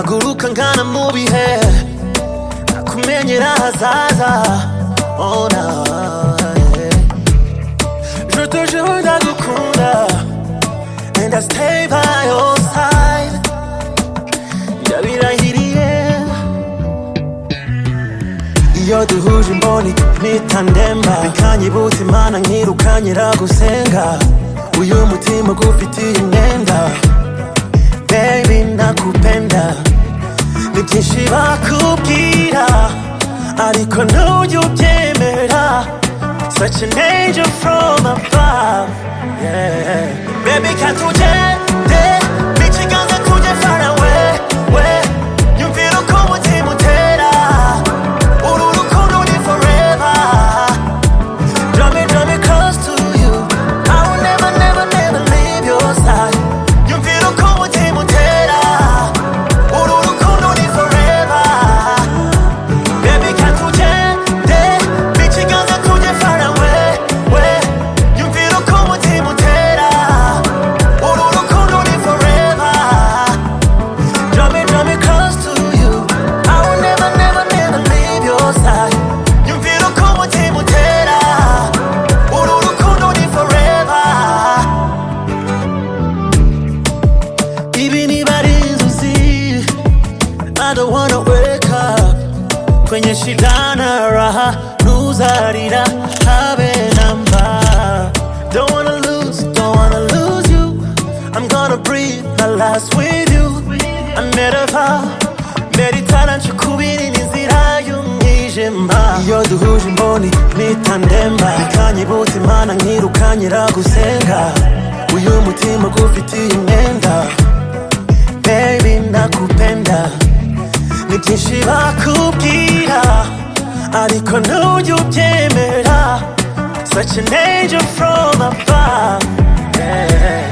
dusangana mu bihe nakumenyera ahazaza oh, nah, yeah. Je te jure ndagukunda And I stay by your side Ndabirahiriye iyo duhuje imboni nitandemba bikanyibutsa imana nkirukanye ragusenga uyu mutima gufitiye imyenda baby nakupenda ni byinshi bakubwira ariko ntujya ubyemera such an angel from above yeah. baby can't you get n'ikiganza kujya far away we nyumvira uko umutima utera uru rukundo ni forever Draw me, draw me close to you. I will never, never, never leave your side. Nyumvira uko umutima utera. Uru rukundo ni forever. Baby, can't ugende. N'ikiganza tujye far away, we. Nyumvira uko umutima utera. Uru rukundo ni forever. Draw me, draw me close to you. I will never, never, never leave your side. Nyumvira uko umutima utera. Uru rukundo ni forever. Ibi niba ari inzozi, I don't wanna wake up. Kwenye shidana raha, nuzarira habe na mbaa. Don't wanna lose, don't wanna lose you. I'm gonna breathe my last with you. I never meritara nshukubirira inzira y'umwijima iyo duhuje imboni nitandemba ikanyibutsa imana nkirukanye iragusenga uyu mutima gufitiye imyenda baby nakupenda ni byinshi bakubwira ariko ntujya ubyemera such an angel from above yeah.